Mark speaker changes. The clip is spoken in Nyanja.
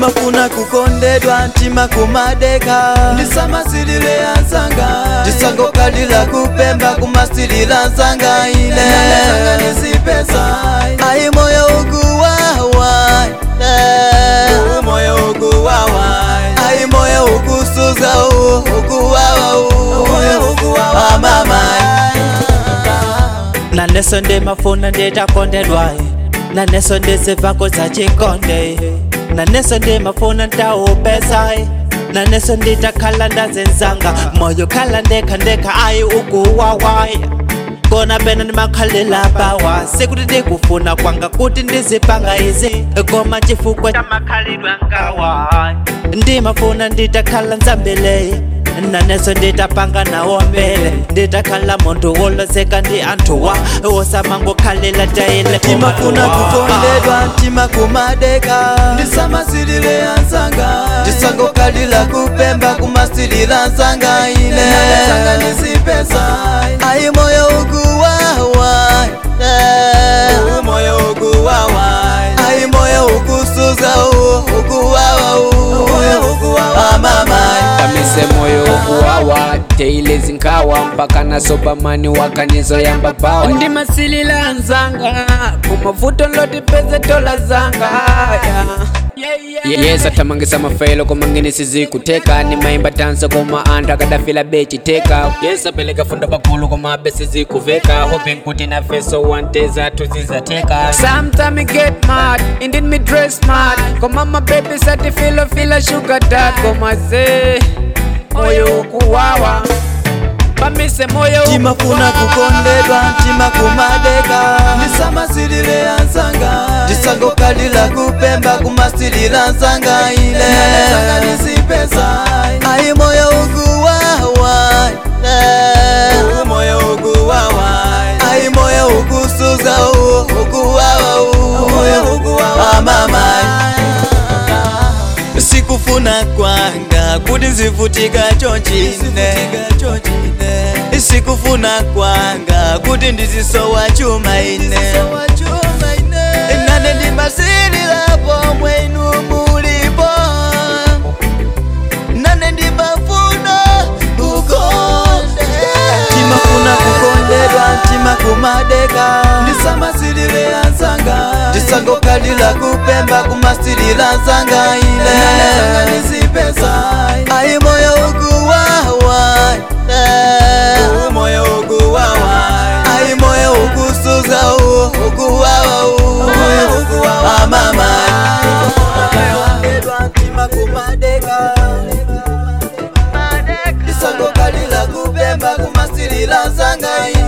Speaker 1: timafuna kukondedwa ntima kumadeka ndisamasilile ansanga ndisangokalila kupemba kumasilila ansanga ine ayi moyo ukuwawa moyo ukuwawa ayi moyo ukusuza u ukuwawa u moyo ukuwawa mama
Speaker 2: naneso ndimafuna nditakondedwaye naneso ndizivako zachikonde naneso ndimafuna ndawupesaye naneso nditakhala ndazenzanga moyo khala ndekha ndekha ayi ukuwawaye kona pena ndimakhalela bawa sekuti ndikufuna kwanga kuti ndizipanga izi koma chifukwa chamakhalidwe ngawa ndimafuna nditakhala nzambeleye naneso nditapanga nawo mbele nditakhala muntu wolozeka ndi anthuwa wosamangokhalela tayile
Speaker 1: timafuna kukondedwa ntima kumadeka ndisamasilile ansanga ndisangokalila kupemba kumasilila ansanga ine ayi moyo ukuwawa moyo ukuwawa ayi moyo ukusuza u ukuwawa u moyo ukuwawa mama
Speaker 3: pamise moyo kuwawa teile zinkawa mpaka na sobamani wakanizo yamba bawa ndimasilila nzanga kumavuto lotipeze tola zanga yeah. yes atamangisa mafelo komangini sizikuteka nimaimba tanso koma anthu akadafila bechiteka yes apeleka funda pakulu koma abe sizikuveka hoping kuti na feso wanteza tuzizateka sometime I get mad indeed me dress smart koma my baby sati filo fila sugar dad koma se moyo ukuwawa pamise moyo
Speaker 1: timafuna kukondedwa ntima kumadeka ndisamasilile ansanga ndisangokalila kupemba kumasilila ansanga ine ayi moyo ukuwawa moyo ukuwawa ayi moyo ukusuza u ukuwawa u moyo ukuwawa mama sikufuna kwanga kuti nzivutika chonchine sikufuna kwanga kuti ndizisowa chuma ine nane ndimasililapo mwenu mulipo nane ndimafuna kukonde timafuna kukondedwa ntima kumadeka ndisamasilile ansanga ndisangokalila kupemba kumasilila ansanga ile ayi moyo ukuwawa moyo ukuwawa ayi moyo ukusuza u ukuwawa u moyo ukuwawa mama ntima kumadeka ndisangokalila kupemba kumasilila ansanga ile